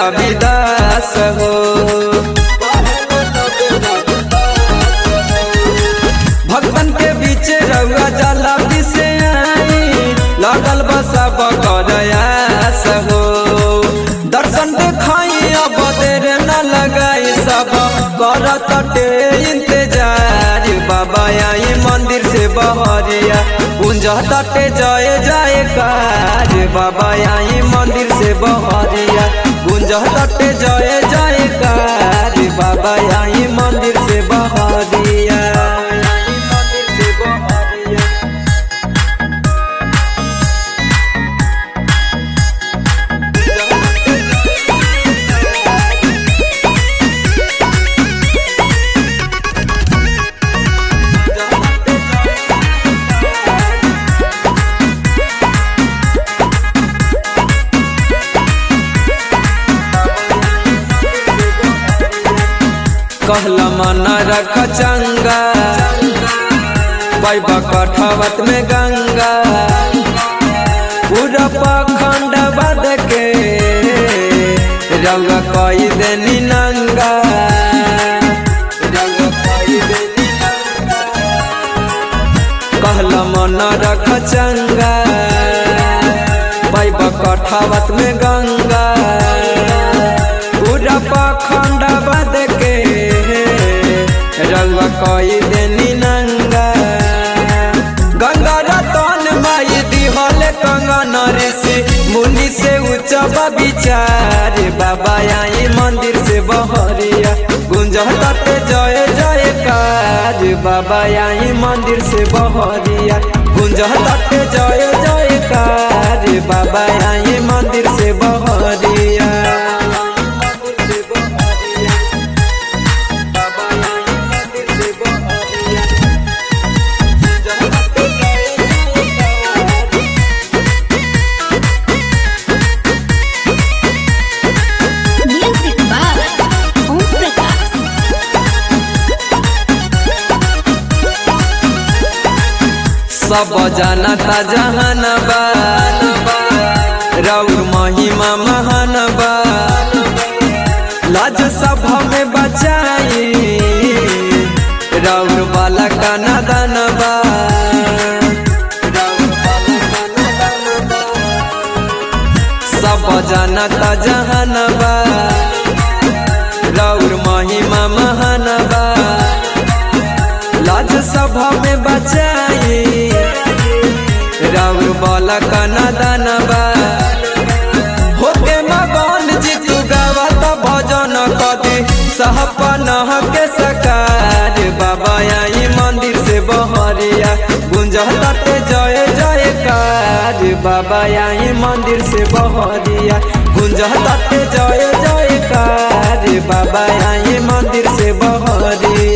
रविदास हो भगवान के बीच रउआ जला से आई लगल बसा बकरयास हो दर्शन देखाई अब देर न लगाई सब करत टे इंतजार बाबा आई मंदिर से बहरिया कुंज तटे जय जय काज बाबा आई मंदिर से बहरिया कुंज तटे जय जय काज बाबा आई मंदिर से बहरिया मंदिर से बहरिया कहला मन रख चंगा पैबा कठवत में गंगा पूरा पखंड बद के रंग कई देनी नंगा रंग कई देनी नंगा। कहला मन रख चंगा पैबा कठवत में गंगा पूरा पखंड बद के रंग कई देनी नंगा गंगा रतन माई दिहल कंगन ऋषि मुनि से उच्च विचार बाबा आई मंदिर से बहरिया गुंज तट जय जय काज बाबा आई मंदिर से बहरिया गुंज तट जय जय काज बाबा आई मंदिर से बहरिया Music by Om Prakash. सब जानता जहानबा रौर महिमा महानबा लाज सभा में बचाई रौर वाला का नदनबा सब जानता जहानबा रौर महिमा महानबा लाज सभा में बचाई राउर बाला का नदनबा होके मगन जीतू गावत भजन कदी सहपन के सकार बाबा आई मंदिर से बहरिया गुंज तटे जय जय कार बाबा आई मंदिर से बहरिया गुंज तटे जय जय कार बाबा आई मंदिर से बहरिया